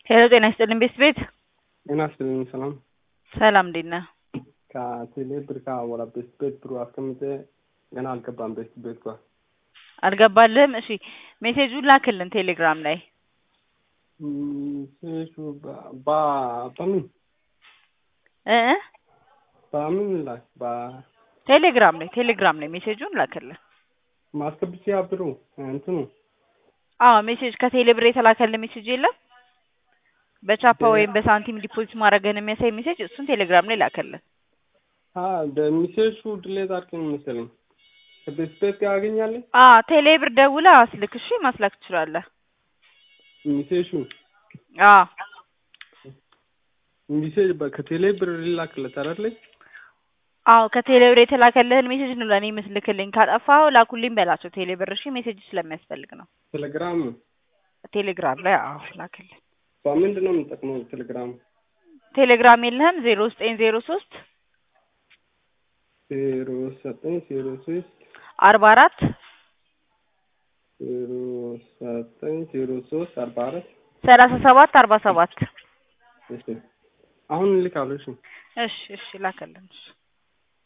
ሄሎ ጤና ይስጥልን ቤት ቤት ጤና ይስጥልኝ ሰላም ሰላም እንዴት ነህ? ከቴሌ ብር ከወላ ቤት ቤት ብሩ አስቀምጬ ገና አልገባም ቤት ቤት ጋር አልገባልህም? እሺ ሜሴጁን ላክልን ቴሌግራም ላይ ሴሹ በምን እ እ በምን ላይ ቴሌግራም ላይ ቴሌግራም ላይ ሜሴጁን ላክልን። ማስገብቼ ብሩ እንትኑ አዎ ሜሴጅ ከቴሌ ብር የተላከልን ሜሴጅ የለም በቻፓ ወይም በሳንቲም ዲፖዚት ማድረግህን የሚያሳይ ሜሴጅ እሱን ቴሌግራም ላይ ላከልን። ሚሴሹ ድሌት አድርገን መሰለኝ ከቤት ቤት ጋር ያገኛለኝ አ ቴሌ ብር ደውለህ አስልክ። እሺ ማስላክ ትችላለህ። ሚሴሹ አ ሚሴጅ ከቴሌ ብር ሊላክለት አይደለኝ አዎ ከቴሌ ብር የተላከልህን ሜሴጅ ነው ለእኔ ምስልክልኝ። ካጠፋኸው ላኩልኝ በላቸው ቴሌ ብር። እሺ ሜሴጅ ስለሚያስፈልግ ነው። ቴሌግራም ቴሌግራም ላይ አዎ ላክልኝ። በምንድን ነው የምጠቅመው ቴሌግራም ቴሌግራም የለህም? ዜሮ ዘጠኝ ዜሮ ሶስት ዜሮ ዘጠኝ ዜሮ ሶስት አርባ አራት ዜሮ ዘጠኝ ዜሮ ሶስት አርባ አራት ሰላሳ ሰባት አርባ ሰባት እሺ አሁን እልካለሁ። እሺ እሺ እሺ ላከልን። እሺ